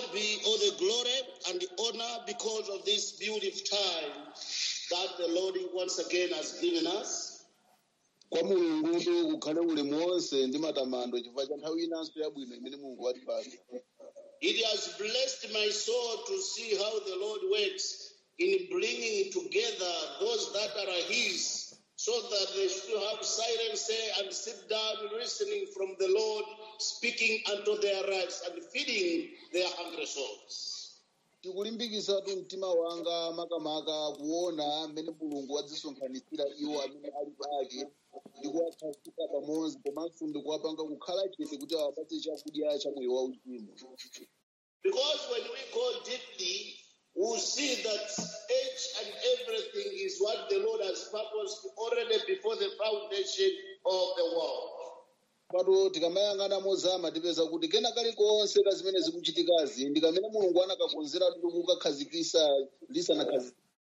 be all the glory and the honor because of this beautiful time that the Lord once again has given us. kwa mulungutu kukhale ulemu wonse ndi matamando chifukwa cha nthawi inanso yabwino imene mulungu watipatsa It has blessed my soul to see how the Lord works in bringing together those that are His, so that they should have silence and sit down listening from the Lord, speaking unto their lives and feeding their hungry souls. tikulimbikitsatu mtima wanga makamaka kuona mmene mulungu wadzisonkhanitsira iwo amene ali pake ndi kuwakhazika pamodzi komanso ndi kuwapanga kukhala chete kuti awapatse chakudya cha moyo wauzimu Because when we go deeply, we'll see that each and everything is what the Lord has purposed already before the foundation of the world. pato tikamayang'ana mozama tipeza kuti kena kalikonse ka zimene zikuchitikazi ndi kamene mulungu anakakonzera kuti kukakhazikisa lisanakhazikika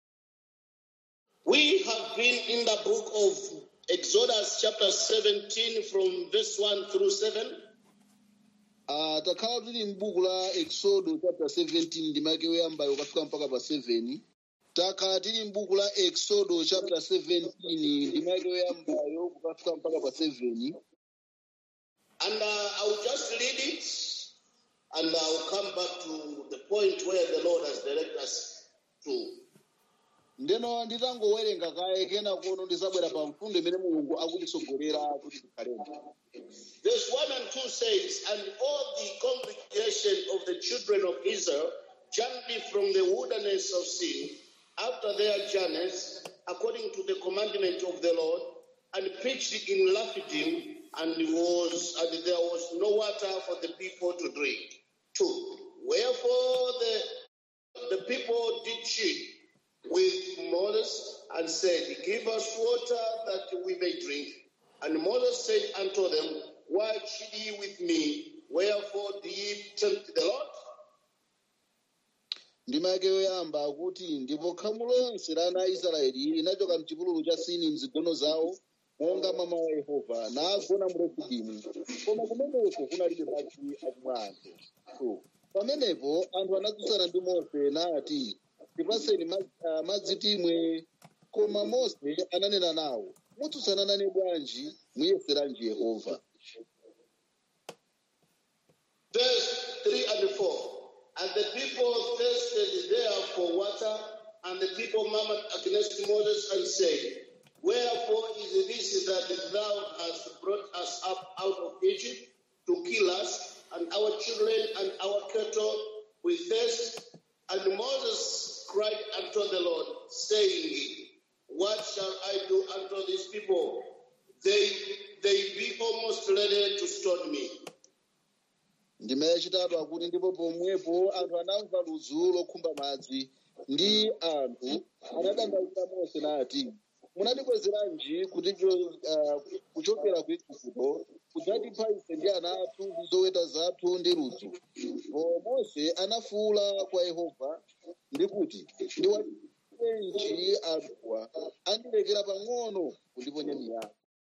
We have been in the book of Exodus, chapter 17, from verse 1 through 7. Ah, takhala tili m'buku la exodo chapter 17 ndi make yoyambayo kafika mpaka pa 7 takhala tili m'buku la exodo chapter 17 ndi make yoyambayo kukafika mpaka pa 7 And uh, I'll just read it and I'll come back to the point where the Lord has directed us to. ndeno nditangowerenga kaye kena kono ndizabwera pa mfundo imene mulungu akutitsogolera kuti tikhalemo Verse 1 and 2 says, And all the congregation of the children of Israel journeyed from the wilderness of Sin after their journeys, according to the commandment of the Lord, and pitched in Laphidim, and was and there was no water for the people to drink. Two. Wherefore the the people did cheat with Moses and said, Give us water that we may drink. And Moses said unto them, Why cheat ye with me? Wherefore do ye tempt the Lord? ndi make yoyamba akuti ndipo khamu lonse la ana a israeli linachoka mchipululu cha sini mzigono zawo monga mwa mawu a yehova nagona mu refidimu koma kumeneko kunalibe madzi akumwa anthu So, pamenepo anthu anatsutsana ndi mose nati tipaseni madzi- ah, madzi timwe koma mose ananena nawo mutsutsana nane bwanji muyeseranji yehova Verse 3 and 4. And the people thirsted there for water, and the people murmured against Moses and said, Wherefore is this that thou hast brought us up out of Egypt to kill us, and our children and our cattle with thirst? And Moses cried unto the Lord, saying, What shall I do unto these people? They they be almost ready to stone me. ndima yachitatu akuti ndipo pomwepo anthu anamva ludzu lokhumba madzi ndi anthu anadandaula mose nati munatibwezeranji kuti cho- ah, kuchokera ku igupto kudzatipha ife ndi ana athu ndi zoweta zathu ndi ludzu po mose anafuwula kwa yehova ndi kuti ndiwachenji anthuwa andilekera pang'ono kundiponya miyala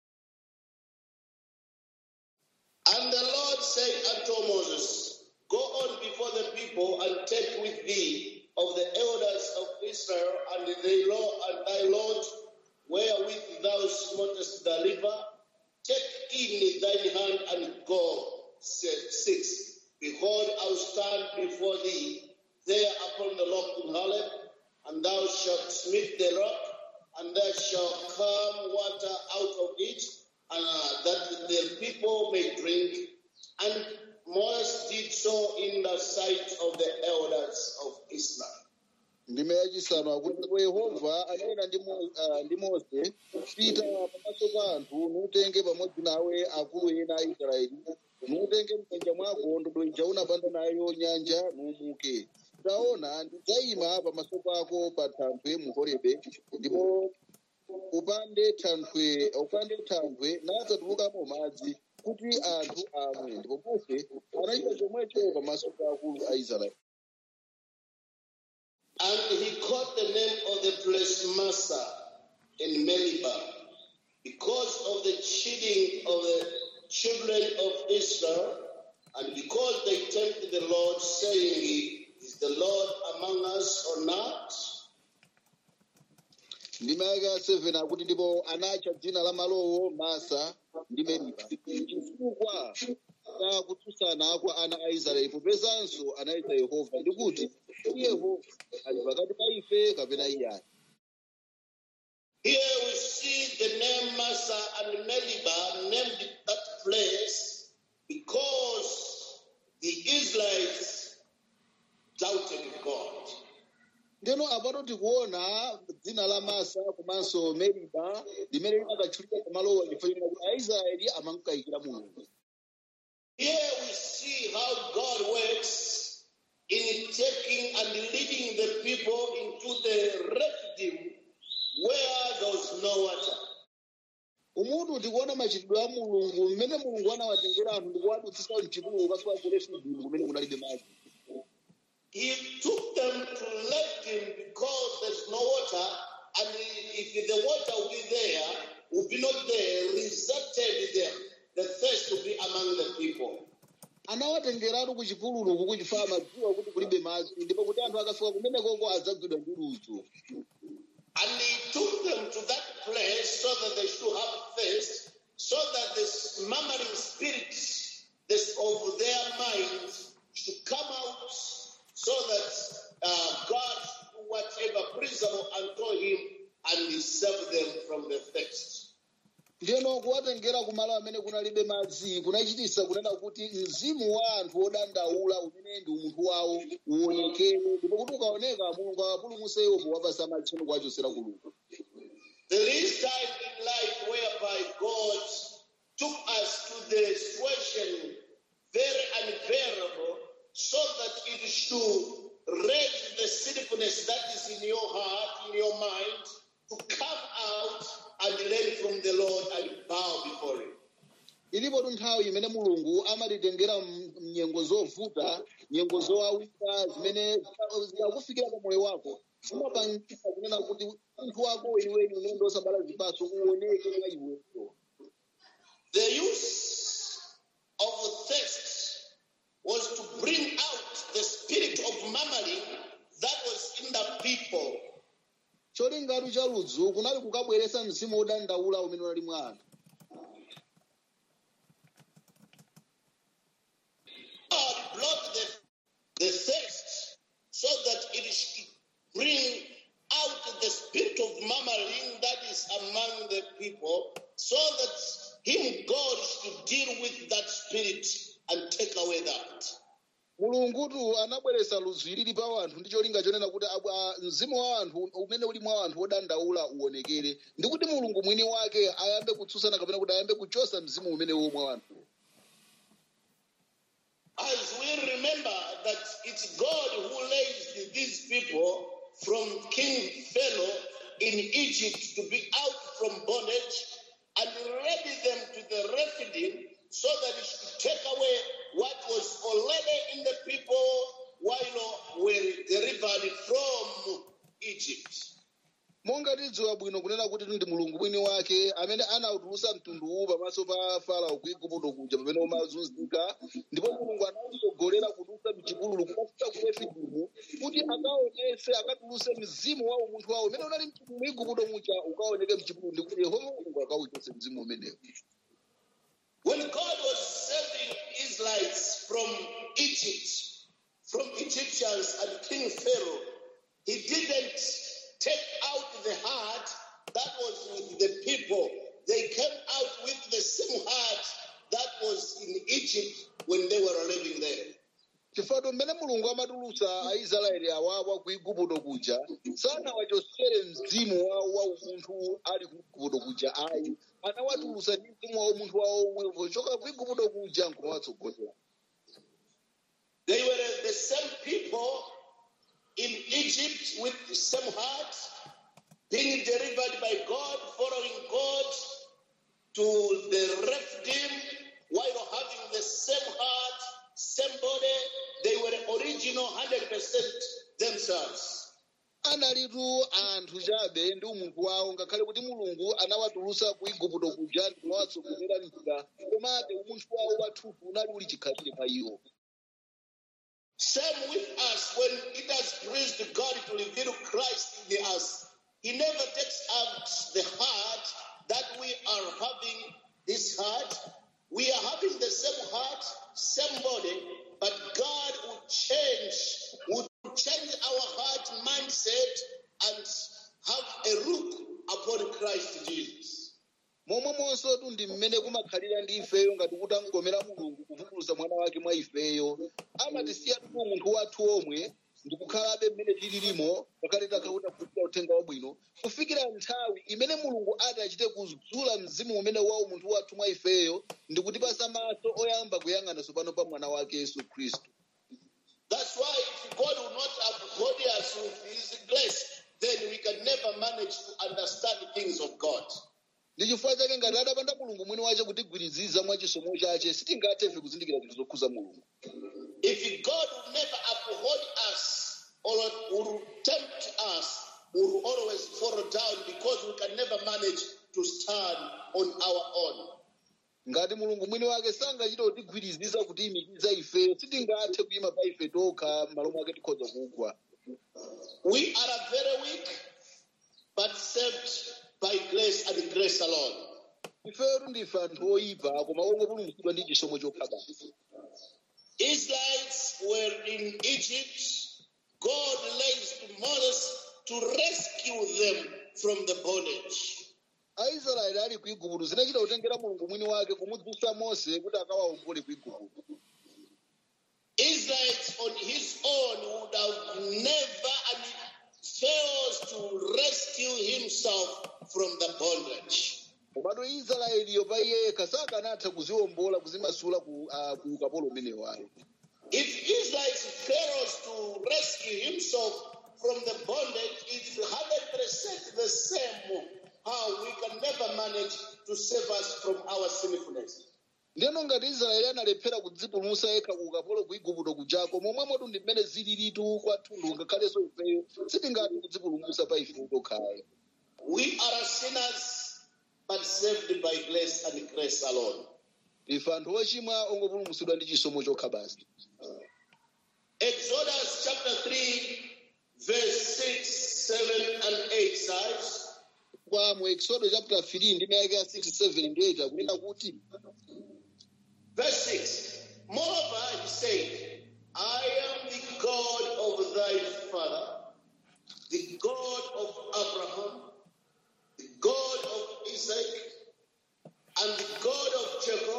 And the Lord said unto Moses, Go on before the people and take with thee of the elders of Israel and thy law and thy Lord, wherewith thou smotest the river, take in thine hand and go. Se- Six. Behold, I will stand before thee there upon the rock in Horeb, and thou shalt smite the rock, and there shall come water out of it, and uh, that the people may drink. And Moses did so in the sight of the elders of Israel. ndime yachisanu akuti ndipo yehova ananena ndi Mo- ah, ndi mose pita pamaso pa anthu nutenge pamodzi nawe akulu ena a israeli nutenge m'manja mwako ndodo ija unapanda nayo nyanja numuke taona ndidzayima pamaso pako pa thanthwe mu horebe ndipo upande thanthwe upande thanthwe nadzatulukamo madzi kuti anthu amwe ndipo mose anachita chomwecho pamaso pa akulu a israeli And he called the name of the place Massa in Meribah, because of the cheating of the children of Israel And because they tempted the Lord, saying, Is the Lord among us or not? ndima yake ya 7 akuti ndipo anatcha dzina la malowo masa ndi meriba chifukwa cha kutsutsana kwa ana a israeli popezanso anayesa yehova ndi kuti "Kodi yehova ali pakati pa ife kapena iye ali Here we see the name Massa and Meribah named that place because the Israelites doubted God. ndeno apato tikuona dzina la masa komanso meriba limene limakatchulika pamalowa chifukwa china kuti aisraeli amankayikira mulungu Here we see how God works in taking and leading the people into the Rephidim where there was no water. umutu tikuona machitidwe a mulungu mmene mulungu anawatengera anthu ndikuwadutsitsa mchipululu kasuwa ku refidimu kumene kunalibe madzi He took them to Rephidim because there's no water, and if the water will be there, will be not there, resulted the, the thirst to be among the people. anawatengeratu ku chipululu kuku chifukwa madziwa kuti kulibe madzi ndipo kuti anthu akafika kumenekoko adzagwidwa ndi ludzu And he took them to that place so that they should have thirst, so that this murmuring spirits this, of their minds should come out, so that uh, God should do whatever pleasurable unto him and he save them from the thirst. ndiyeno kuwatengera kumalo amene kunalibe madzi kunachititsa kunena kuti mzimu wa anthu odandaula umene ndi umunthu wawo uonekere ndipo kuti ukaoneka mulungu awapulumutse iwo powapasa matchimo kuwachosera kulungu There is time in life whereby God took us to the situation very unbearable so that it should raise the sinfulness that is in your heart, in your mind, to come out and learn from the Lord and bow before Him. ilipo nthawi imene mulungu amatitengera mnyengo zovuta nyengo zowawika zimene zikakufikira pa moyo wako zimapangisa kunena kuti munthu wako weniweni umene osabala zipatso uoneke mwa iweyo The use of thirst was to bring out the spirit of murmuring that was in the people. cholingatu cha ludzu kunali kukabweretsa mzimu wodandaula umene unali mwa anthu God brought the, the thirst so that it should bring out the spirit of murmuring that is among the people, so that Him, God, should deal with that spirit and take away that. mulungutu anabweretsa ludzu ilili pa anthu ndi cholinga chonena kuti abu- a- mzimu wa anthu umene uli mwa anthu wodandaula uonekere ndi kuti mulungu mwini wake ayambe kutsutsana kapena kuti ayambe kuchosa mzimu umenewo mwa anthu As we remember that it's God who raised these people from King Pharaoh in Egypt to be out from bondage and ready them to the Rephidim so that he should take away what was already in the people while were delivered from Egypt. monga tidziwa bwino kunena kuti ndi mulungu mwini wake amene anautulutsa mtunduwu pamaso pa farao ku igupto kuja pamene umazunzika ndipo mulungu anawutsogolera kudutsa mchipululu kukafika ku refidimu kuti akaonese akatulutse mzimu wa umunthu wawo umene unali mu igupto muja ukaoneke mchipululu ndi kuti yehova mulungu akawuchotse mzimu umenewo When God was saving Israelites from Egypt, from Egyptians and King Pharaoh, he didn't take out the heart that was with the people. They came out with the same heart that was in Egypt when they were living there. chifukwa mmene mulungu amatulutsa aisraeli awawa ku igupto kuja sanawachosere mzimu wawo wa umunthu ali ku igupto kuja ayi anawatulutsa ndi mzimu wa umunthu wawo omwe pochoka ku igupto kuja nkumawatsogolera They were the same people in Egypt with the same heart, being delivered by God, following God to the Rephidim, while having the same heart, same body. They were original 100% themselves. analitu anthu chabe ndi umunthu wawo ngakhale kuti mulungu anawatulutsa ku igupto kuja ndi kunawatsogolera njira komabe umunthu wawo wathunthu unali uli chikhalire pa iwo Same with us, when it has pleased God to reveal Christ in us, He never takes out the heart that we are having this heart. We are having the same heart, same body, but God will change, will change our heart mindset and have a look upon Christ Jesus. momwemonso ndi mmene kumakhalira ndi ifeyo ngati kuti angomera mulungu kuvumbulutsa mwana wake mwa ifeyo amatisiya tu munthu wathu omwe ndikukhalabe mmene tililimo ngakhale takhakuta kufikira uthenga wabwino kufikira nthawi imene mulungu ati achite kudzula mzimu umene wawo munthu wathu mwa ifeyo ndi kutipasa maso oyamba kuyang'ana tsopano pa mwana wake yesu khristu That's why if God will not uphold us with His grace, then we can never manage to understand the things of God. ndi chifukwa chake ngati adapanda mulungu mwini wace kutigwiriziza mwa chisomo chace sitingathefe kuzindikira zinthu zokhuza mulungu If God will never uphold us or will tempt us, we will always fall down because we can never manage to stand on our own. ngati mulungu mwini wake sangachite kutigwiriziza kutiyimikiza ifeyo sitingathe kuyima pa ife tokha m'malo mwake tikhoza kugwa We are very weak, but saved by grace and grace alone. ifeyo ndife anthu oyipa koma ongopulumutsidwa ndi chisomo chokha basi Israelites were in Egypt. God raised Moses to rescue them from the bondage. aisraeli ali ku igupto zinachita kutengera mulungu mwini wake kumudzutsa mose kuti akawaombole ku igupto Israelites on his own would have never and fails to rescue himself from the bondage. komatu israeliyo pa iye yekha sakanatha kuziwombola kuzimasula ku ah, ku ukapolo umenewo ayi If Israel fails to rescue himself from the bondage, it's 100% the same how we can never manage to save us from our sinfulness. ndeno ngati israeli analephera kudzipulumutsa yekha ku ukapolo ku igupto kujako momwemotu ndi mmene zililitu kwathunthu ngakhalenso ifeyo sitingathe kudzipulumutsa pa ife tokhayo We are sinners, but saved by grace and grace alone. ife anthu ochimwa ongopulumutsidwa ndi chisomo chokha basi Exodus chapter 3, verse 6, 7, and 8 says, kwa mu exodo chapter 3 ndi mayake ya 6 7 ndi 8 akunena kuti verse 6, Moreover, he said, I am the God of thy father, the God of Abraham, the God of Isaac, and the God of Jacob.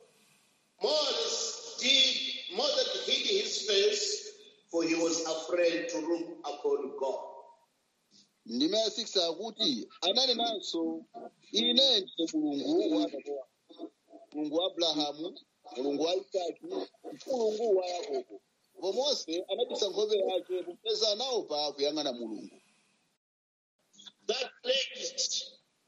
Moses did, Moses hid his face, for he was afraid to look upon God. ndime ya 6 akuti ananenanso ine ndine mulungu wa atate wako mulungu wa abrahamu mulungu wa isaki mulungu wa yakobo ndipo mose anabisa nkhope yake popeza anaopa kuyang'ana mulungu that raised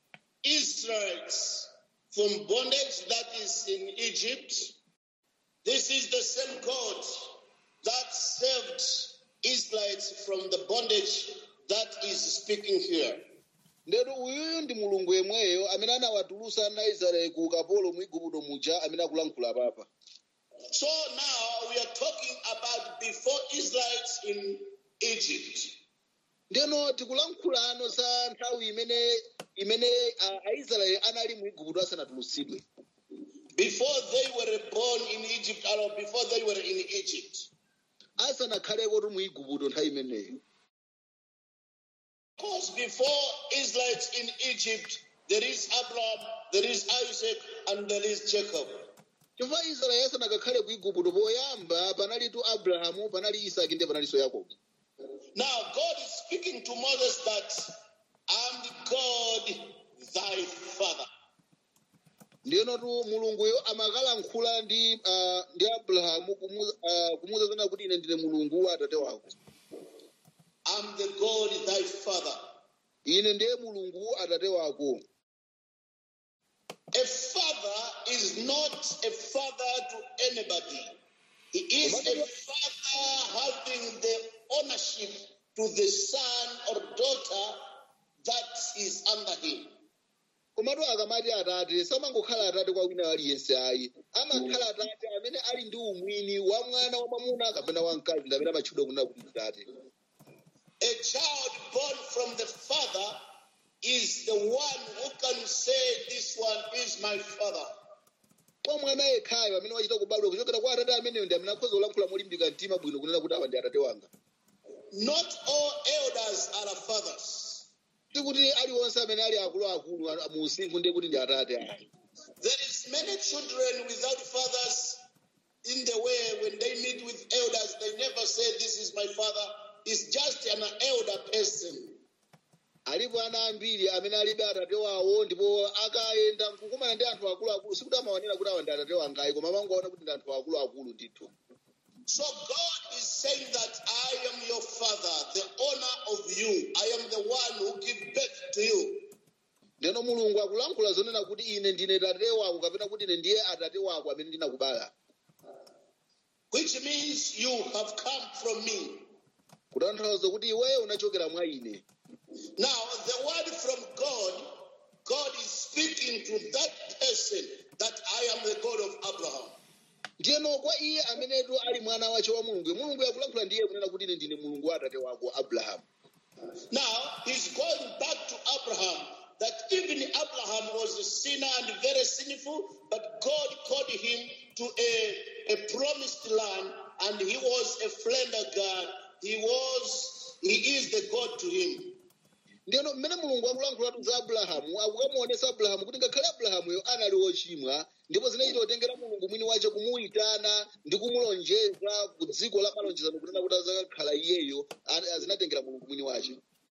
Israelites from bondage that is in Egypt. This is the same God that saved Israelites from the bondage that is speaking here. ndetu uyuyu ndi mulungu yemweyo amene anawatulutsa ana israeli ku ukapolo mu igupto muja amene akulankhula papa So now we are talking about before Israelites in Egypt. ndeno tikulankhulano za nthawi imene imene ah, aisraeli anali mu igupto asanatulutsidwe Before they were born in Egypt or before they were in Egypt. asanakhaleko tu mu igupto nthawi imeneyo Because before Israelites in Egypt, there is Abraham, there is Isaac, and there is Jacob. chifukwa israeli asanakakhale ku igupto poyamba panalitu abrahamu panali isaki ndi panalinso yakobo Now, God is speaking to Moses that I'm the God, thy father. ndiyenotu mulunguyo amakalankhula ndi ah, ndi abrahamu kumu- ah, kumuwuza zona kuti ine ndine mulungu wa atate wako I'm the God, thy father. ine ndiye mulungu atate wako A father is not a father to anybody. He is a father having the ownership to the son or daughter that is under him. komatu akamati atate samangokhala atate kwa wina aliyense ayi amakhala atate amene ali ndi umwini wa mwana wa mwamuna kapena wa mkazi amene amatchedwa kunena kuti tate A child born from the father is the one who can say, This one is my father. kwa mwana yekhayo amene wachita kubadwa kuchokera kwa atate ameneyo ndi amene akhoza kulankhula molimbika mtima bwino kunena kuti awa ndi atate wanga Not all elders are fathers. sikuti aliwonse amene ali akuluakulu a- mu usinkhu ndiye kuti ndi atate ayi There is many children without fathers in the way when they meet with elders, they never say, This is my father. It's just an elder person. alipo ana ambiri amene alibe atate wawo ndipo akayenda nkukumana ndi anthu akuluakulu sikuti amawanena kuti awa ndi atate wangayi koma amangoona kuti ndi anthu akuluakulu ndithu So God is saying that I am your father, the owner of you. I am the one who give birth to you. ndeno mulungu akulankhula zonena kuti ine ndine tate wako kapena kuti ine ndiye atate wako amene ndinakubala Which means you have come from me. kutanthauza kuti iweyo unachokera mwa ine Now, the word from God, God is speaking to that person that I am the God of Abraham. ndiyeno kwa iye amenetu ali mwana wace wa mulungu mulungu yakulankhula ndiye kunena kuti ine ndine mulungu wa atate wako abrahamu Now, he's going back to Abraham, that even Abraham was a sinner and very sinful, but God called him to a, a promised land, and he was a friend of God. He was, he is the God to him. ndiyeno mmene mulungu akulankhulatu za abrahamu akukamuonesa abrahamu kuti ngakhale abrahamuyo anali wochimwa ndipo zinachita kutengera mulungu mwini wace kumuyitana ndi kumulonjeza ku dziko la malonjezano kunena kuti azakakhala iyeyo a- zinatengera mulungu mwini wace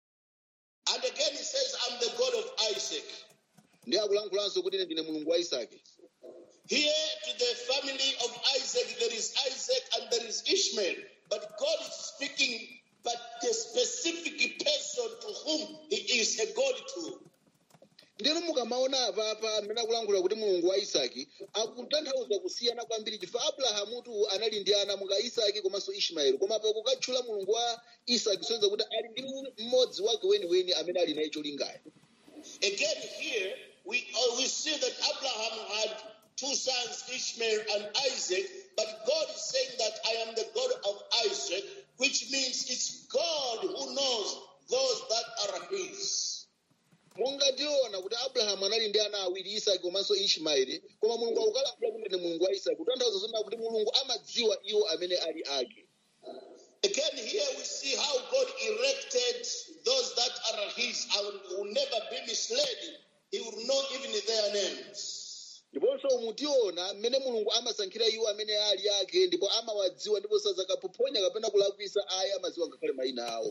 And again, he says, I'm the God of Isaac. ndi akulankhulanso kuti ine ndine mulungu wa isake Here to the family of Isaac, there is Isaac and there is Ishmael. But God is speaking, but the specific person to whom he is a God to. ndino mukamaona apapa amene akulankhula kuti mulungu wa isaki akutanthauza kusiyana kwambiri chifukwa abrahamutu anali ndi ana monga isaki komanso ishmaeli koma pa kukatchula mulungu wa isaki sonza kuti ali ndi mmodzi wake weniweni amene ali naye cholingayo Again, here we, uh, we see that Abraham had two sons, Ishmael and Isaac, but God is saying that I am the God of Isaac, which means it's God who knows those that are his. monga tiona kuti abrahamu anali ndi ana awiri isaki komanso ishmaeli koma mulungu akukalankhula kuti ndi mulungu wa isaki kutanthauza zonena kuti mulungu amadziwa iwo amene ali ake Again, here we see how God erected those that are his and will never be misled. He will know even their names. ndiponso mutiona mmene mulungu amasankhira iwo amene ali ake ndipo amawadziwa ndipo sazakapophonya kapena kulakwisa ayi amadziwa ngakhale mayina awo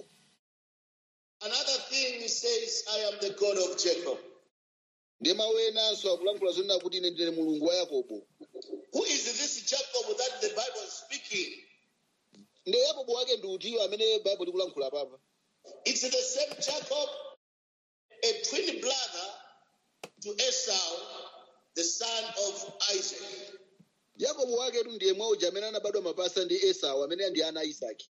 Another thing he says, I am the God of Jacob. ndiye mawu enanso akulankhula zonena kuti ine ndine mulungu wa yakobo Who is this Jacob that the Bible is speaking? ndiye yakobo wake ndi utiyo amene baibulo likulankhula papa It's the same Jacob, a twin brother to Esau, the son of Isaac. yakobo waketu ndiye mwauja amene anabadwa mapasa ndi esau amene ndi ana a isaki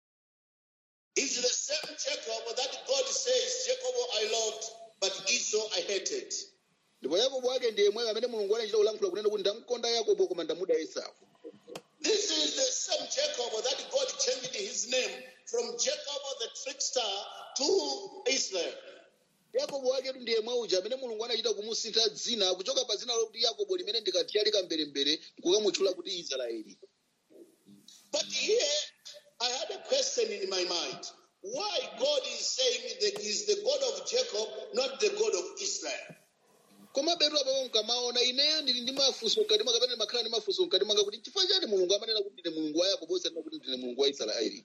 It's the same Jacob that God says, Jacob I loved, but Esau I hated. ndipo yakobo wake ndiye mweyo amene mulungu anachita kulankhula kunena kuti ndamkonda yakobo koma ndamuda esau This is the same Jacob that God changed his name from Jacob the trickster to Israel. yakobo waketu ndiye mwauja amene mulungu anachita kumusintha dzina kuchoka pa dzina lokuti yakobo limene ndikatiyalika mberembere kukamutchula kuti israeli But here I had a question in my mind. Why God is saying that he's the God of Jacob, not the God of Israel? koma betu apapo mkamaona ineyo ndili ndi mafunso mkati mwanga kapena ndimakhala ndi mafunso mkati mwanga kuti chifukwa chani mulungu amanena kuti ndine mulungu wa yakobo osanena kuti ndine mulungu wa israeli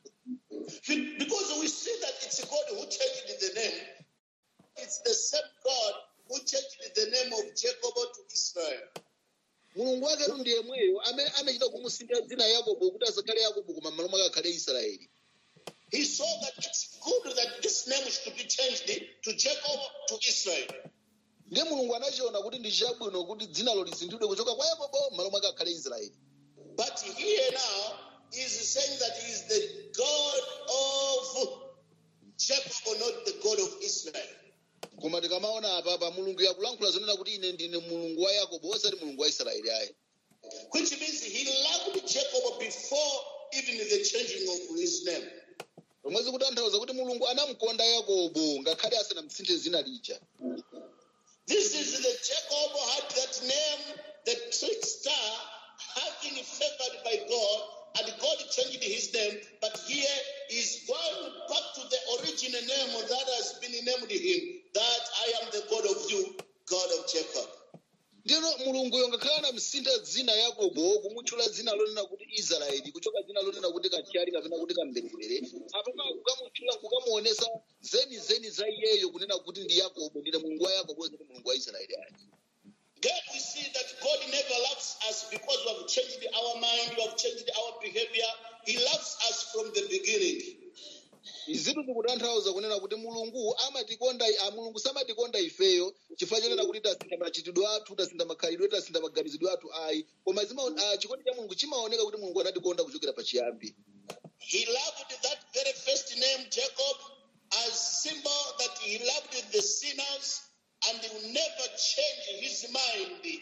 Because we see that it's God who changed the name. It's the same God who changed the name of Jacob to Israel. mulungu waketu ndiye mweyo amene amachita kumusintha dzina yakobo kuti asakhale yakobo koma m'malo mwake akhale israeli He saw that it's good that this name should be changed to Jacob to Israel. ndiye mulungu anachiona kuti ndi chabwino kuti dzinalo lisinthidwe kuchoka kwa yakobo m'malo mwake akhale israeli But here now is saying that he is the God of Jacob or not the God of Israel. koma tikamaona apapa mulungu yakulankhula zonena kuti ine ndine mulungu wa yakobo osati mulungu wa israeli ayi Which means he loved Jacob before even the changing of his name. zomwezi kutanthauza kuti mulungu anamukonda yakobo ngakhale asanamsinthe zina lija This is the Jacob had that name, the trickster, having favored by God, and God changed his name. But here is going back to the original name that has been named him, that I am the God of you, God of Jacob. ndino mulunguyo ngakhale anamsintha dzina yakobo kumutchula dzina lonena kuti israeli kuchoka dzina lonena kuti kachiyali kapena kuti kamberere apapa kukamutchula kukamuonesa zeni zeni za iyeyo kunena kuti ndi yakobo ndine mulungu wa yakobo osati mulungu wa israeli ayi Then we see that God never loves us because we have changed our mind, we have changed our behavior. He loves us from the beginning. izitu zikutanthauza kunena kuti mulungu amatikonda a mulungu samatikonda ifeyo chifukwa chonena kuti tasintha machitidwe athu tasintha makhalidwe tasintha maganizidwe athu ayi koma zima- ah, chikondi cha mulungu chimaoneka kuti mulungu anatikonda kuchokera pachiyambi He loved that very first name, Jacob, as symbol that he loved the sinners and he will never change his mind.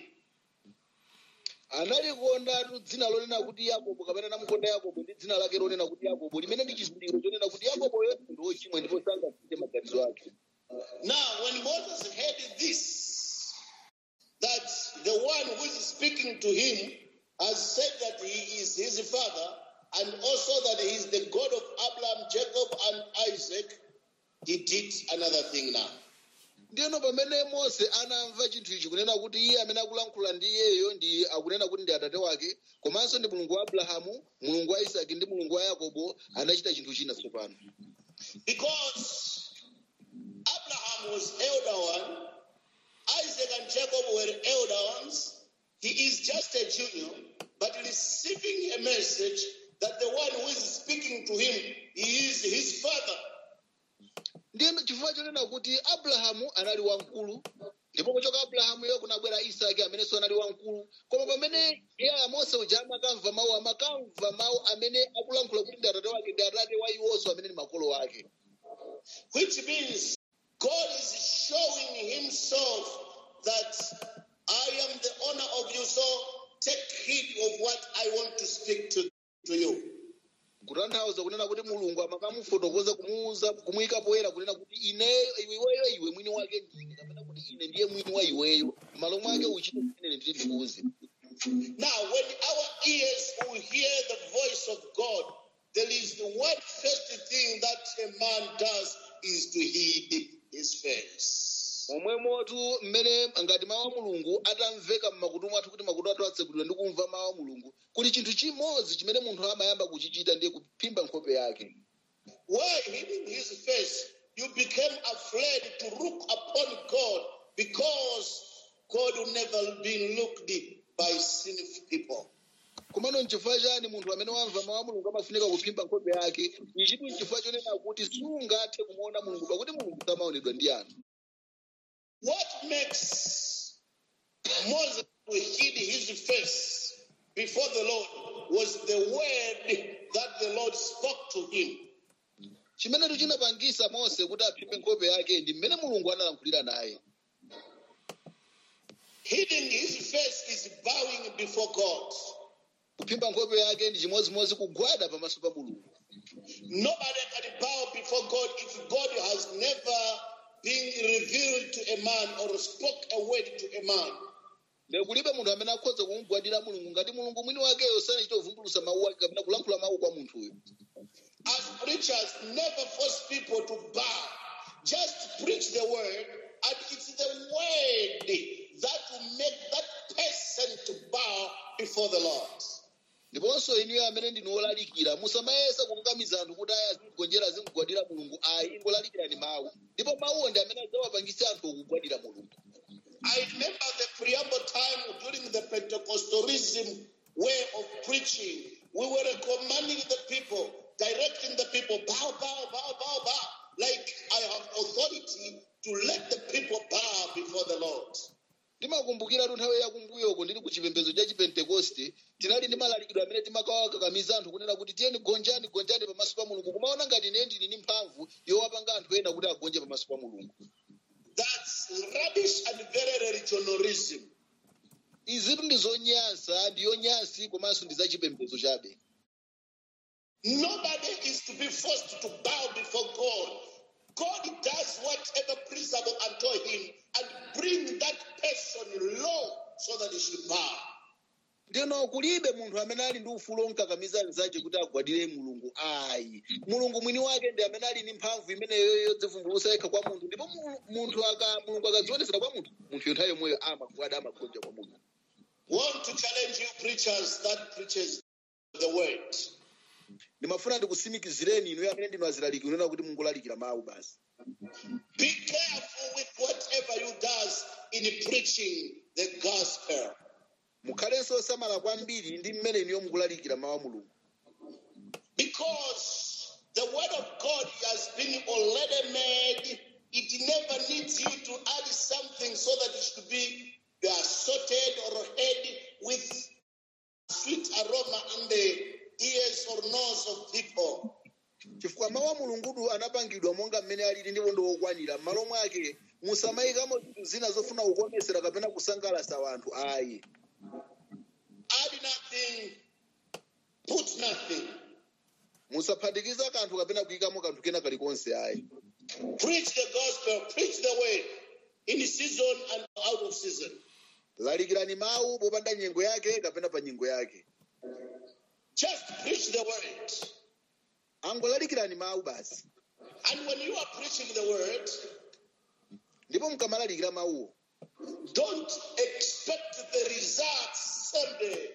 analikondatu dzina lonena kuti yakobo kapena anamukonda yakobo ndi dzina lake lonena kuti yakobo limene ndi chizindikiro chonena kuti yakoboyo ndi wochimwa ndipo sangasinthe maganizo ake Now, when Moses heard this, that the one who is speaking to him has said that he is his father, and also that he is the God of Abraham, Jacob, and Isaac, he did another thing now. ndiyeno pamene mose anamva chinthu ichi kunena kuti iye amene akulankhula ndi iyeyo ndi akunena kuti ndi atate wake komanso ndi mulungu wa abrahamu mulungu wa isaki ndi mulungu wa yakobo anachita chinthu china tsopano Because Abraham was elder one, Isaac and Jacob were elder ones. He is just a junior, but receiving a message that the one who is speaking to him he is his father. ndiyeno chifukwa chonena kuti abrahamu anali wamkulu ndipo kuchoka abrahamu iyo kunabwera isaki amenenso anali wamkulu koma pamene iye mose uja amakamva mawu amakamva mawu amene akulankhula kuti ndi atate wake ndi atate wa iwonso amene ndi makolo ake Which means God is showing himself that I am the owner of you, so take heed of what I want to speak to, to you. kutanthauza kunena kuti mulungu amakamufotokoza kumuuza kumuyika poyera kunena kuti ine iweyo iwe mwini wake ndine kapena kuti ine ndiye mwini wa iweyo malo mwake uchite zimene ndili ndikuuze Now, when our ears will hear the voice of God, there is the one first thing that a man does is to heed his face. momwemotu mmene ngati mawu a mulungu atamveka mmakutu mwathu kuti makutu athu atsekulidwa ndi kumva mawu a mulungu kuli chinthu chimodzi chimene munthu amayamba kuchichita ndiye kuphimba nkhope yake While hiding his face, you became afraid to look upon God because God will never be looked by sinful people. komano nchifukwa chani munthu amene wamva mawu a mulungu amafunika kuphimba nkhope yake ichitu nchifukwa chonena kuti sungathe kumuona mulungu pakuti mulungu samaonedwa ndi anthu What makes Moses to hid his face before the Lord was the word that the Lord spoke to him. chimene chinapangisa mose kuti aphimbe nkhope yake ndi mmene mulungu analankhulira naye Hiding his face is bowing before God. kuphimba nkhope yake ndi chimodzimodzi kugwada pamaso pa mulungu Nobody can bow before God if God has never been revealed to a man or spoke a word to a man. lero kulibe munthu amene akhoza kumugwadira mulungu ngati mulungu mwini wakeyo sanachita kuvumbulutsa mawu ake kapena kulankhula mawu kwa munthuyo As preachers, never force people to bow. Just preach the word, and it's the word that will make that person to bow before the Lord. ndiponso inuyo amene ndinu olalikira musamayesa kukakamiza anthu kuti aya azingonjera azingogwadira mulungu ayi ingolalikirani mawu ndipo mawuwo ndi amene adzawapangisa anthu kugwadira mulungu I remember the preamble time during the Pentecostalism way of preaching. We were commanding the people, directing the people, bow, bow, bow, bow, bow. Like I have authority to let the people bow before the Lord. ndimakumbukira tu nthawi yakumbuyo kwambuyoko ndili ku chipembedzo cha chipentekoste tinali ndi malalikidwe amene timakawakakamiza anthu kunena kuti tiyeni gonjani gonjani pamaso pa mulungu kumaona ngati ine ndili ndi mphamvu yowapanga anthu ena kuti agonje pamaso pa mulungu That's rubbish and very religionarism. izitu ndi zonyansa ndi yonyansi komanso ndi zachipembedzo chabe Nobody is to be forced to bow before God. God does whatever pleasurable unto him and bring that person low so that he should bow. ndino kulibe munthu amene ali ndi ufulu onkakamiza anzace kuti agwadire mulungu ayi mulungu mwini wake ndi amene ali ndi mphamvu imeneyo yodzivumbulutsa yekha kwa munthu ndipo mu- munthu aka mulungu akadzionesera kwa munthu munthu nthawi yomweyo amagwada amagonja kwa mulungu Want to challenge you preachers that preaches the word. ndimafuna ndikusimikizireni inu amene ndinu azilaliki unena kuti mungolalikira mawu basi Be careful with whatever you does in preaching the gospel. mukhalenso osamala kwambiri ndi mmene inuyo mukulalikira mawu a mulungu Because the word of God has been already made, it never needs you to add something so that it should be uh, sorted or head with sweet aroma in the ears or nose of people. chifukwa mawu a mulungudu anapangidwa monga mmene alili ndipo ndi okwanira m'malo mwake musamayikamo zinthu zina zofuna kukomesera kapena kusangalatsa wanthu ayi Add nothing, put nothing. musaphatikiza kanthu kapena kuyikamo kanthu kena kalikonse ayi Preach the gospel, preach the word in season and out of season. lalikirani mawu popanda nyengo yake kapena pa nyengo yake Just preach the word. angolalikirani mawu basi And when you are preaching the word, ndipo mukamalalikira mawuwo don't expect the results someday.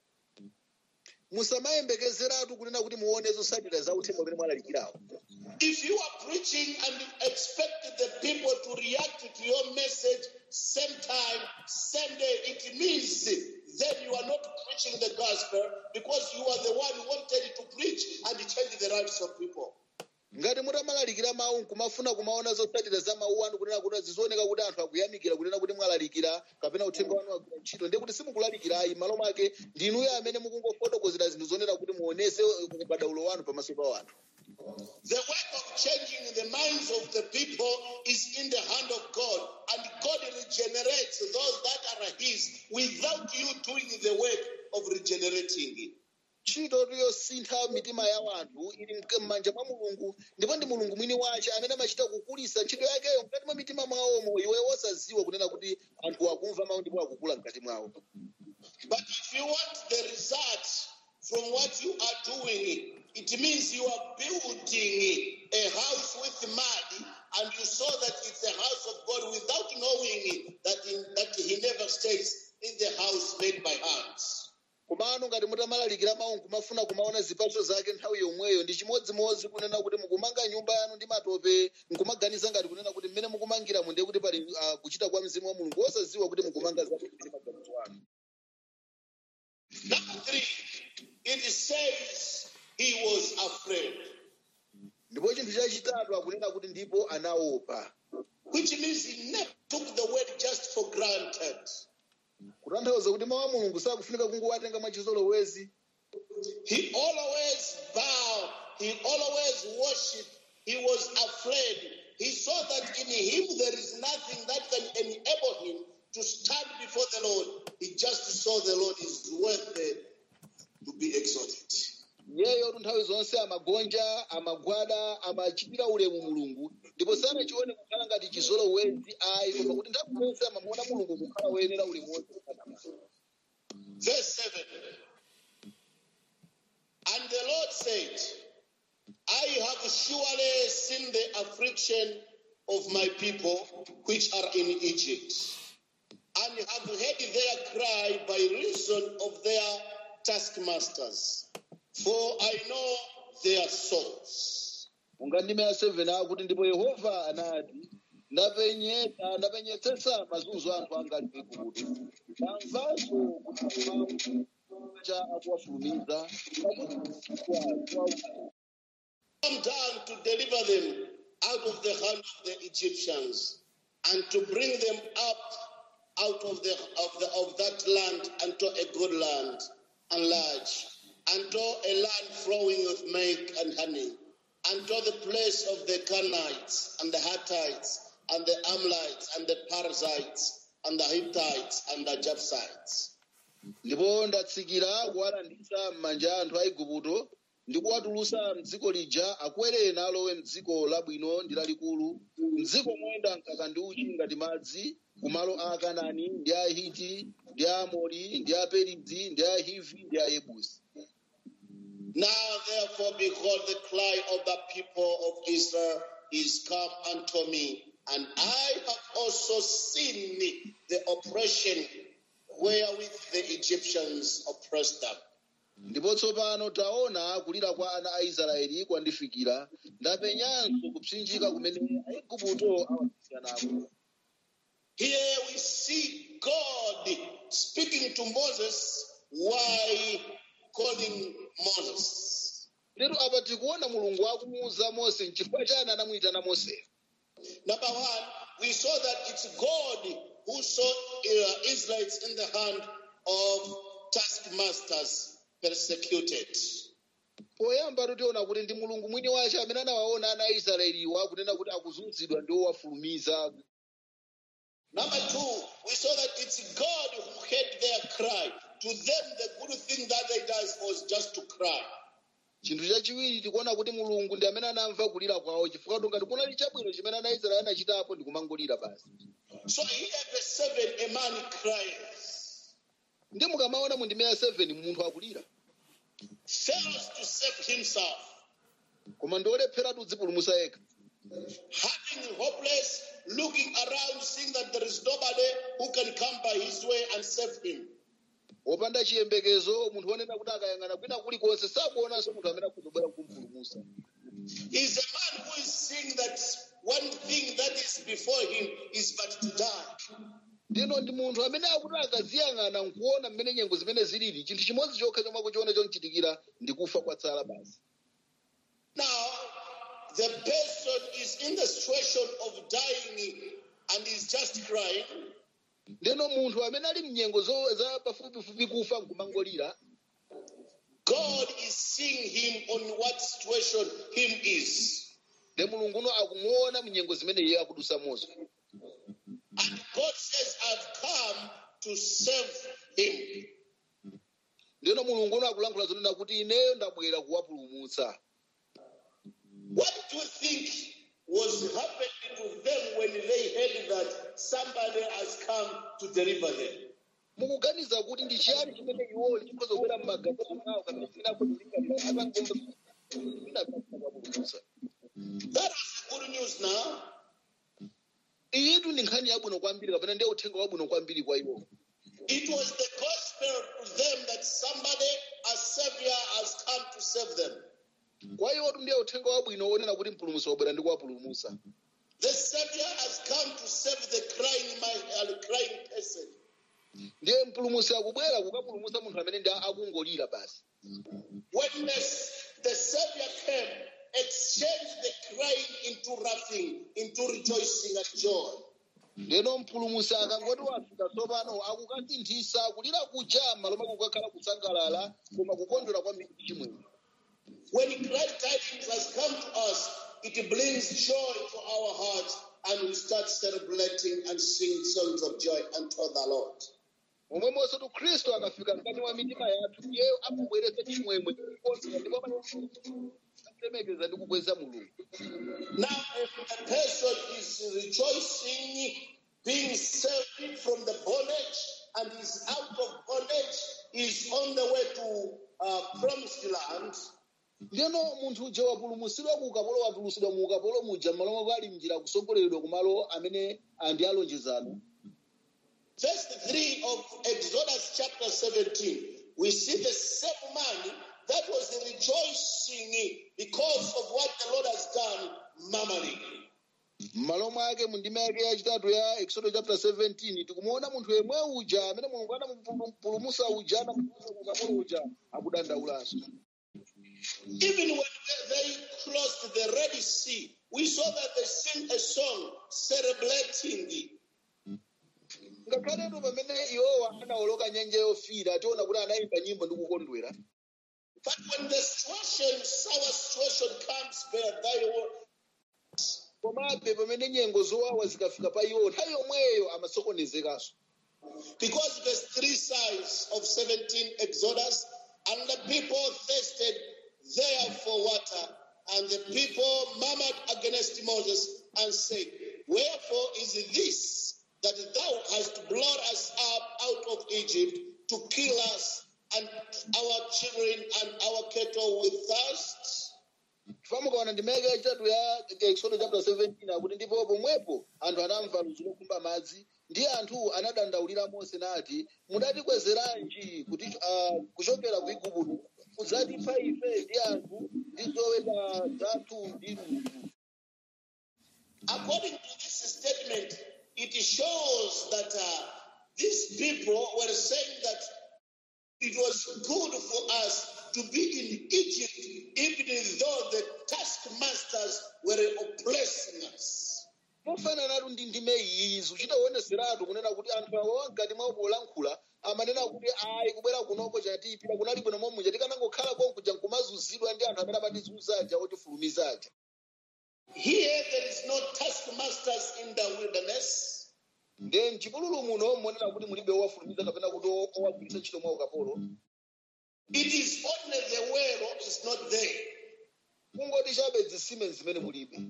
musamayembekezeratu kunena kuti muone zotsatira za uthenga umene mwalalikirawo If you are preaching and expect the people to react to your message same time, same day, it means then you are not preaching the gospel because you are the one who wanted to preach and change the lives of people. ngati mutamalalikira mawu nkumafuna kumaona zotsatira za mawu anu kunena kuti zizioneka kuti anthu akuyamikira kunena kuti mwalalikira kapena uthenga wanu wagwira ntchito ndiye kuti simukulalikirayi m'malo mwake ndinuyo amene mukungofotokozera zinthu zonena kuti muonese ubadaulo wanu pamaso pa wanthu The work of changing the minds of the people is in the hand of God, and God regenerates those that are His without you doing the work of regenerating. ntchito yosintha mitima ya wanthu ili mk- m'manja mwa mulungu ndipo ndi mulungu mwini wace amene amachita kukulisa ntchito yakeyo mkati mwa mitima mwawomo iwe wosaziwa kunena kuti anthu akumva mawu ndipo akukula mkati mwawo But if you want the result from what you are doing, it means you are building a house with mud, and you saw that it's a house of God without knowing that, in, that He never stays in the house made by hands. komano ngati mutamalalikira mawu nkumafuna kumaona zipatso zake nthawi yomweyo ndi chimodzimodzi kunena kuti mukumanga nyumba yanu ndi matope nkumaganiza ngati kunena kuti mmene mukumangiramo ndiye kuti pali ah, kuchita kwa mzimu wa mulungu wosaziwa kuti mukumanga zake ndi maganizo anu Number three, it says he was afraid, ndipo chinthu chachitatu akunena kuti ndipo anaopa which means he never took the word just for granted. kutanthauza kuti mawu a mulungu sakufunika kungowatenga mwachizolowezi He always bowed, he always worshiped, he was afraid. He saw that in him there is nothing that can enable him to stand before the Lord. He just saw the Lord is worthy to be exalted. iyeyo tu nthawi zonse amagonja amagwada amachitira ulemu mulungu ndipo sanachione kukhala ngati chizolowezi ayi koma kuti nthawi zonse amamuona mulungu kukhala woyenera ulemu wonse Verse 7 And the Lord said, I have surely seen the affliction of my people which are in Egypt, and have heard their cry by reason of their taskmasters, for I know their souls. unga ndime ya 7 akuti ndipo yehova anati ndapenyetsa ndapenyetsetsa mazunzo anthu anga ali ku igupto ndamvanso kuti cha akuwafulumiza Come down to deliver them out of the hand of the Egyptians, and to bring them up out of the of the of that land unto a good land and large, unto a land flowing with milk and honey, unto the place of the Canaanites and the Hittites and the Amorites and the Perizzites and the Hittites and the Jebusites. ndipo ndatsikira kuwalanditsa m'manja a anthu a igupto ndi kuwatulutsa mdziko lija akwere nalowe mdziko labwino ndi lalikulu mdziko moyenda mkaka ndi uchi ngati madzi kumalo a akanani ndi ahiti ndi aamori ndi aperizi ndi ahivi ndi ayebusi Now therefore behold the cry of the people of Israel is come unto me, and I have also seen the oppression wherewith the Egyptians oppressed them. ndipo tsopano taona kulira kwa ana a israeli kwandifikira ndapenyanso kupsinjika kumene aigupto awasiyanako Here we see God speaking to Moses while calling Moses. lero apa tikuona mulungu akumuwuza mose nchifukwa chani anamuyitana mose Number one, we saw that it's God who saw uh, Israelites in the hand of taskmasters persecuted. poyamba tikuona kuti ndi mulungu mwini wace amene anawaona ana a israeliwa kunena kuti akuzunzidwa ndi owafulumiza Number two, we saw that it's God who heard their cry. To them, the good thing that they did was just to cry. chinthu chachiwiri tikuona kuti mulungu ndi amene anamva kulira kwawo chifukwa ngati kunali chabwino chimene ana israeli anachitapo ndi kumangolira basi So here, verse 7, a man cries, ndi mukamaona mu ndime ya 7 munthu akulira fails to save himself, koma ndiolepheratu dzipulumusa yekha having hopeless, looking around, seeing that there is nobody who can come by his way and save him. wopanda chiyembekezo munthu wonena kuti akayang'ana kwina kulikonse sakuonanso munthu amene akuzobwera kumpulumusa He's a man who is seeing that one thing that is before him is but to die. ndino ndi munthu amene akuti akaziyang'ana nkuona mmene nyengo zimene zilili chinthu chimodzi chokha chomwe akuchiona chonchitikira ndi kufa kwatsala basi Now, the person is in the situation of dying and is just crying. ndino munthu amene ali mnyengo zo- za pafupifupi kufa nkumangolira God is seeing him on what situation him is. ndi mulunguno akumuona mnyengo zimene iye akudusa mozo And God says, I've come to save him. ndino mulunguno akulankhula zonena kuti ineyo ndabwera kuwapulumutsa What do you think was happening to them when they heard that somebody has come to deliver them? mukuganiza kuti ndi chiyani chimene iwowo chikhoza kubwera m'maganizo mwawo kapena chimene akhozalingalira apangombaapulumutsa That was the good news now. iyitu ndi nkhani yabwino kwambiri kapena ndiye uthenga wabwino kwambiri kwa iwo It was the gospel to them that somebody, a savior, has come to save them. kwa iwotu ndiye uthenga wabwino onena kuti mpulumutsi wabwera ndi kuwapulumutsa The savior has come to save the crying man, uh, crying person. ndiye mpulumutsi akubwera kukapulumutsa munthu amene ndi akungolira basi When the, the savior came, exchanged the crying into laughing, into rejoicing and joy. ndeno mpulumutsi akangoti wafika tsopano akukasinthisa kulira kuja m'malo mwa kukakhala kusangalala koma kukondwera kwambiri chimwemwe When glad tidings has come to us, it brings joy to our hearts, and we start celebrating and sing songs of joy unto the Lord. momwemonso tu khristu akafika mkati mwa mitima yathu iyeyo amabweretsa chimwemwe kukondwera ndipo akulemekeza ndi kukweza mulungu Now, if a person is rejoicing, being saved from the bondage, and is out of bondage, is on the way to uh, promised land, ndeno munthu uja wapulumutsidwa ku ukapolo watulusidwa mu ukapolo muja m'malo mwa ali mnjira kusogoleredwa kumalo amene andi alonjezano verse 3 of Exodus chapter 17, we see the same man that was rejoicing because of what the Lord has done, murmuring. m'malo mwake mu ndima yake yachitatu ya exodo chapter 17 tikumuona munthu yemwe uja amene mulungu anampulumutsa uja anamupulumutsa ku ukapolo uja akudandaulanso Even when they crossed the Red Sea, we saw that they sing a song celebrating ngakhale ngakhaletu pamene iwowa anawoloka nyanja yofira tiona kuti anayimba nyimbo ndi kukondwera But when the situation, sour situation comes, where they will, komabe pamene nyengo zowawa zikafika pa iwo nthawi yomweyo amasokonezekanso because verse 3 says of 17 Exodus, and the people thirsted there for water, and the people murmured against Moses and said, Wherefore is this that thou hast brought us up out of Egypt to kill us and our children and our cattle with thirst? chifukwa mukaona ndimeke yachitatu ya exodo chapter 17 akuti ndipo pomwepo anthu anamva ludzu lokhumba madzi ndi anthu anadandaulira mose nati mudatikwezeranji kuti ah, kuchokera ku igupto kudzatipha ife ndi anthu ndi zoweta zathu ndi ludzu According to this statement, it shows that uh, these people were saying that it was good for us to be in Egypt, even though the taskmasters were oppressing us. mofananatu ndi ndime iyi zikuchitaoneseratu kunena kuti anthu awa mkati mwawo polankhula amanena kuti ayi kubwera kunoko chatipita kunali bwino momwe tikanangokhala konkuja nkumazunzidwa ndi anthu amene amatizunzaja otifulumizaja Here, there is no taskmasters in the wilderness. nde mchipululu muno monena kuti mulibe owafulumiza kapena kuti o- owagwiritsa ntchito mwa ukapolo It is only the well is not there. kungoti chabe zisime zimene mulibe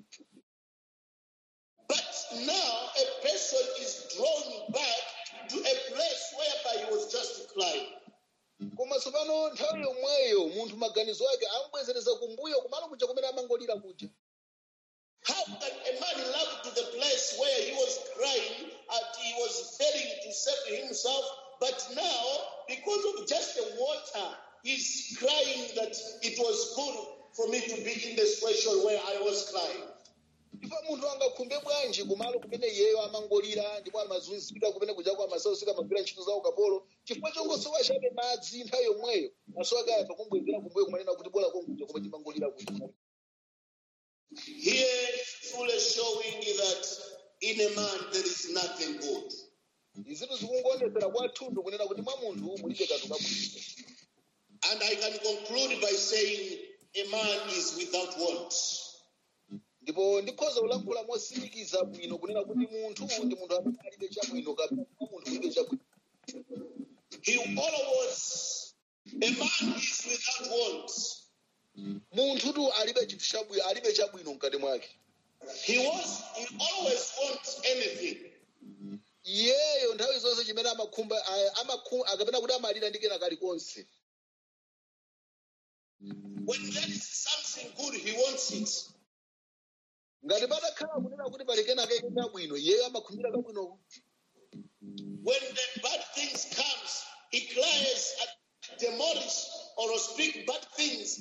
But now a person is drawn back to a place whereby he was just crying. koma tsopano nthawi yomweyo munthu maganizo ake amubwezereza kumbuyo kumalo kuja kumene amangolira kuja How can a man love to the place where he was crying and he was failing to save himself, but now, because of just the water, he's crying that it was good for me to be in the situation where I was crying. ndipo munthu angakhumbe bwanji kumalo kumene iyeyo amangolira ndipo amazunzika kumene kujako amasausika amagwira ntchito za ukapolo chifukwa chongosowa chabe madzi nthawi yomweyo maso ake ayamba kumbwezera kumbuyo kumanena kuti bora konkuja koma timangolira kuti Here, truly showing that in a man there is nothing good. izitu zikungoonetsera kwathunthu kunena kuti mwa munthu mulibe kanthu kabwino And I can conclude by saying a man is without want. ndipo ndikhoza kulankhula mosimikiza bwino kunena kuti munthu ndi munthu amene alibe chabwino kapena mwa munthu mulibe chabwino He always, a man is without want. munthutu alibe chinthu chabwino alibe chabwino mkati mwake He was, he always wants anything. iyeyo nthawi zonse chimene amakhumba a- amakhu- akapena kuti amalira ndi kena kalikonse When there is something good, he wants it. ngati patakhala kunena kuti pali kena keke chabwino iyeyo amakhumbira kabwinoko When the bad things comes, he cries and demolish or speak bad things.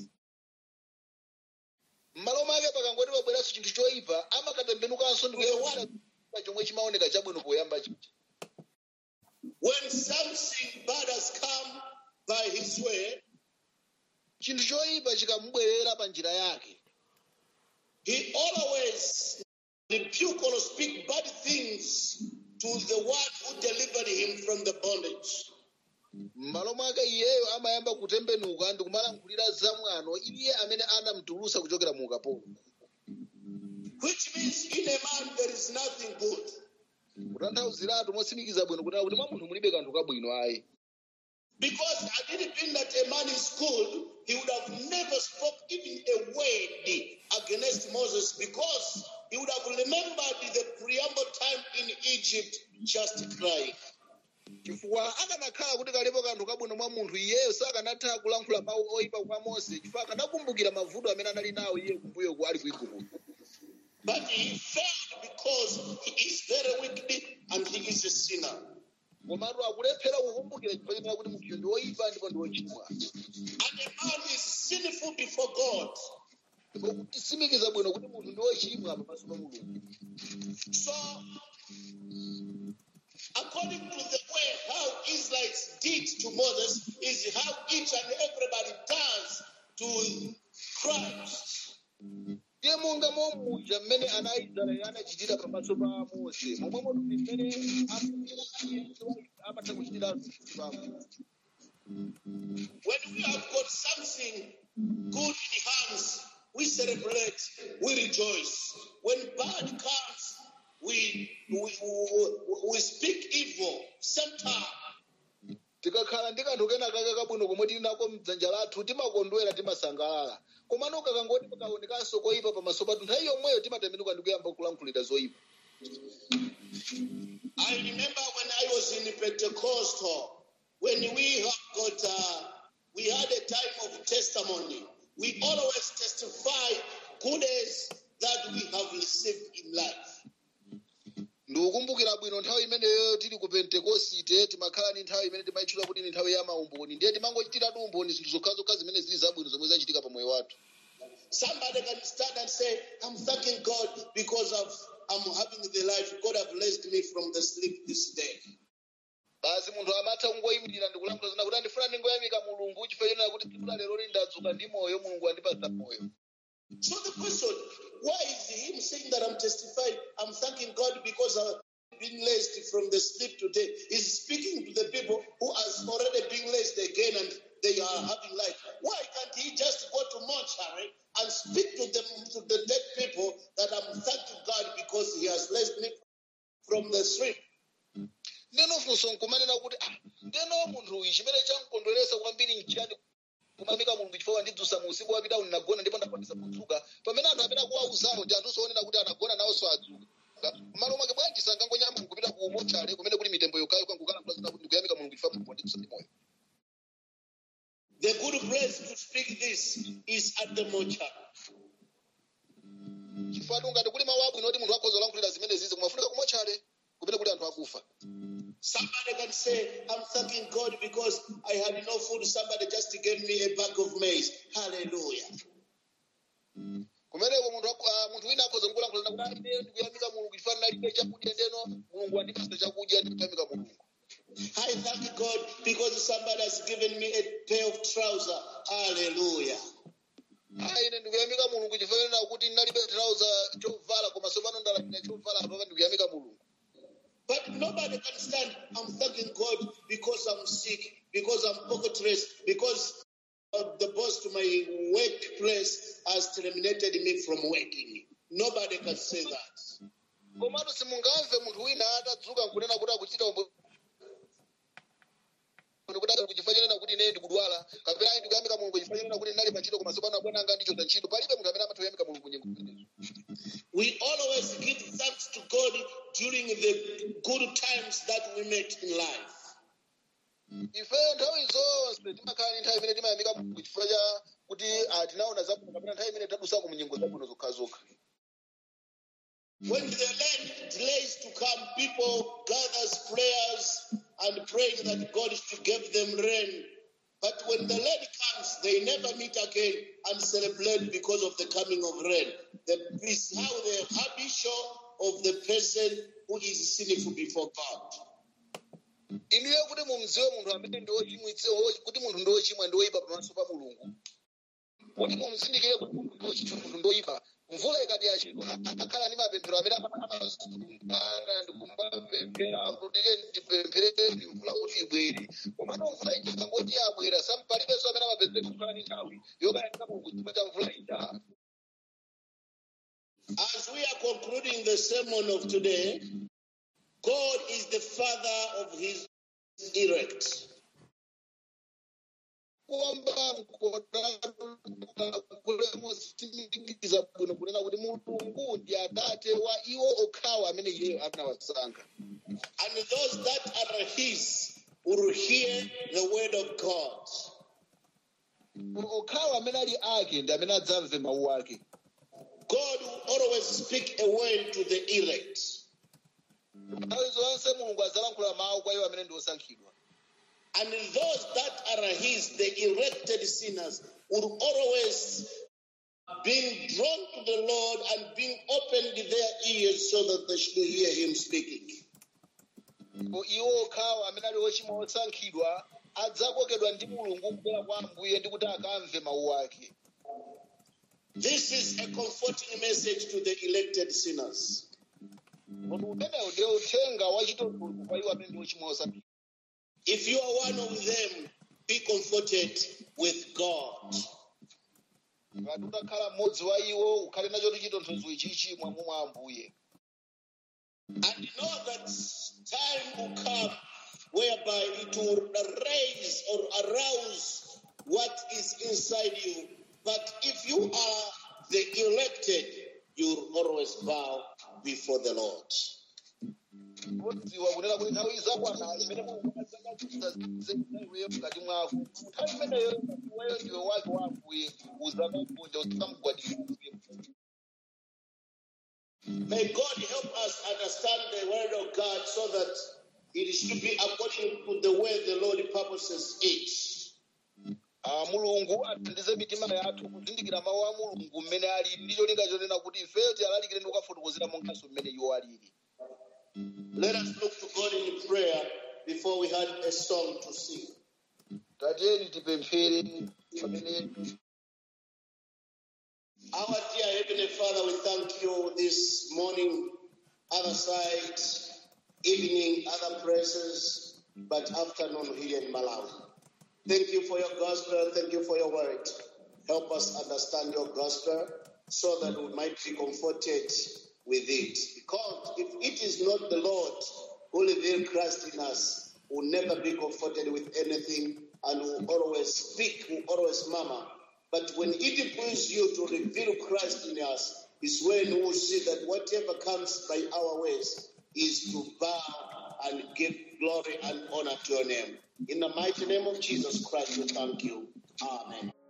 m'malo mwake pakangoti pabweranso chinthu choyipa amakatembenukanso ndi kuyewala chomwe chimaoneka chabwino poyamba chija When something bad has come by his way, chinthu choyipa chikamubwerera pa njira yake he always rebuke or speak bad things to the one who delivered him from the bondage. m'malo mwake iyeyo amayamba kutembenuka ndi kumalankhulira zamwano iye amene anamutulutsa kuchokera mu ukapolo Which means in a man there is nothing good. kutanthauziratu motsimikiza bwino kuti kuti mwa munthu mulibe kanthu kabwino ayi Because had it been that a man is good, he would have never spoke even a word against Moses because he would have remembered the preamble time in Egypt just crying. chifukwa akanakhala kuti kalipo kanthu kabwino mwa munthu iyeyo sakanatha kulankhula mawu oyipa kwa mose chifukwa akanakumbukira mavuto amene anali nawo iye kumbuyo ali ku igupto But he failed because he is very wicked and he is a sinner. komatu akulephera kukumbukira chifukwa chenera kuti munthuyo ndi woyipa ndipo ndi wochimwa And a man is sinful before God. ndipo kutitsimikiza bwino kuti munthu ndi wochimwa pamaso pa mulungu So, according to the way how Israelites did to Moses, is how each and everybody does to Christ. ndiye monga momuja mmene ana aisraeli anachitira pamaso pa mose momwe munthu mmene amuyera aliyense wa adazipamo When we have got something good in hands, we celebrate, we rejoice. When bad comes, we we, we, we speak evil. Same time. tikakhala ndi kanthu kena kake kabwino komwe tili nako mdzanja lathu timakondwera timasangalala komano kakangoti pakaonekanso koyipa pamaso pathu nthawi yomweyo timatembenuka ndi kuyamba kulankhulira zoyipa I remember when I was in Pentecostal, when we have got, uh, we had a time of testimony. We always testify goodness that we have received in life. ndikukumbukira bwino nthawi imeneyo tili ku pentekosite timakhala ni nthawi imene timayitchula kuti ni nthawi ya maumboni ndiye timangochitiratu umboni zinthu zokhazokha zimene zili zabwino zomwe zachitika pa moyo wathu Somebody can stand and say, I'm thanking God because of I'm having the life God have blessed me from the sleep this day. basi munthu amatha kungoyimirira ndikulankhula zina kuti andifuna ndingoyamika mulungu chifukwa chenera kuti tsiku la lero ndadzuka ndi moyo mulungu andipatsa moyo So the question, why is him saying that I'm testifying? I'm thanking God because I've been raised from the sleep today. He's speaking to the people who has already been raised again and they are having life. Why can't he just go to mortuary and speak to them to the dead people that I'm thanking God because he has raised me from the sleep? ndeno funso nkumanena kuti ah, ndeno munthu uyu chimene chamkondweresa kwambiri nchiyani kumamika mulungu chifukwa ndidzusa mu usiku wapita ndinagona ndipo ndakwanisa kudzuka pamene anthu amene akuwauzawo ndi anthu onena kuti anagona nawonso adzuka m'malo mwake bwanji sangangonyama kupita ku mochale kumene kuli mitembo yokhayo kankukalankhula zina kuti ndikuyamika mulungu chifukwa mulungu wandidzusa ndi moyo The good place to speak this is at the mortuary. chifukwa ngati kuli mawu abwino kuti munthu akhoza kulankhulira zimene zizi kumafunika ku mochale kumene kuli anthu akufa Somebody can say, I'm thanking God because I had no food. Somebody just gave me a bag of maize. Hallelujah. kumeneko munthu aku- ah, munthu wina akhoza kulankhula kuti "Ah, ine ndikuyamika mulungu chifukwa ndinalibe chakudya ndeno mulungu wandipasa chakudya ndikuyamika mulungu I thank God because somebody has given me a pair of trousers. Hallelujah. Ah, ine ndikuyamika mulungu chifukwa kuti ndinalibe trouser chovala koma tsopano ndalandira chovala apapa ndikuyamika mulungu But nobody can stand. I'm thanking God because I'm sick, because I'm pocketless, because uh, the boss to my workplace has terminated me from working. Nobody can say that. komatu simungamve munthu wina atadzuka nkunena kuti akuchita umbo kuti kuchifukwa chonena kuti ine ndikudwala kapena ayi ndikuyamika mulungu chifukwa chonena kuti ndinali pantchito koma tsopano abwana anga ndichotsa ntchito palibe munthu amene amatha kuyamika mulungu nyengo zimenezo We always give thanks to God during the good times that we met in life. ife nthawi zonse timakhala ni nthawi imene timayamika mulungu chifukwa cha kuti ah, tinaona zabwino kapena nthawi imene tadusako mu nyengo zabwino zokhazokha When the rain delays to come, people gathers prayers and praying that God should give them rain. But when the rain comes, they never meet again and celebrate because of the coming of rain. That is how the habitual of the person who is sinful before God. inuyo kuti mumziwe munthu amene ndi wochimwitse wo- kuti munthu ndi wochimwa ndi woyipa pamaso pa mulungu kuti mumzindikire kuti munthu ndi wochimwa munthu ndi woyipa mvula ikati yachedwa akhala ndi mapemphero amene amasumbana ndikumapemphera kuti ndipemphereni mvula kuti ibwere komano mvula ija ikangoti yabwera sampalibenso amene amapezeka kukhala ndi nthawi yokayamika mulungu chifukwa cha mvula ija As we are concluding the sermon of today, God is the father of his elect. kuwamba kulemusimikiza bwino kunena kuti mulungu ndi atate wa iwo okhawa amene iye anawasankha And those that are his will hear the word of God. okhawa amene ali ake ndi amene adzamve mawu ake God will always speak a word to the elect. nthawi zonse mulungu adzalankhula mawu kwa iwo amene ndi osankhidwa And those that are his, the elected sinners, will always being drawn to the Lord and being opened their ears so that they should hear him speaking. Ndipo iwo okhawa amene ali ochimwa osankhidwa adzakokedwa ndi mulungu kubwera kwa ambuye ndi kuti akamve mawu ake This is a comforting message to the elected sinners. kodi umenewo ndiye uthenga wachitonthozo kwa iwo amene ndi ochimwa osankhidwa If you are one of them, be comforted with God. ngati utakhala mmodzi wa iwo ukhale nacho chitonthozo ichichi mwamu mwa ambuye And know that time will come whereby it will raise or arouse what is inside you. But if you are the elected, you'll always bow before the Lord. kudziwa kunena kuti nthawi izakwana imene muiweyo mkati mwako nthawi imeneyo iweyo ndiwe wake wa ambuye uzakakunja usakamugwadira ambuye May God help us understand the word of God so that it should be according to the way the Lord purposes it. Ah, mulungu athandize mitima yathu kuzindikira mawu a mulungu mmene alili ndicho linga chonena kuti ifeyo tiyalalikire ndi kukafotokozera monganso mmene iwo alili Let us look to God in prayer before we had a song to sing. tatiyeni tipemphere pamene Our dear Heavenly Father, we thank you this morning, other side, evening, other places, but afternoon here in Malawi. Thank you for your gospel. Thank you for your word. Help us understand your gospel so that we might be comforted with it. Because if it is not the Lord who revealed Christ in us, we'll never be comforted with anything and will always speak, will always murmur. But when it pleases you to reveal Christ in us, is when we will see that whatever comes by our ways is to bow and give glory and honor to your name. In the mighty name of Jesus Christ, we thank you. Amen.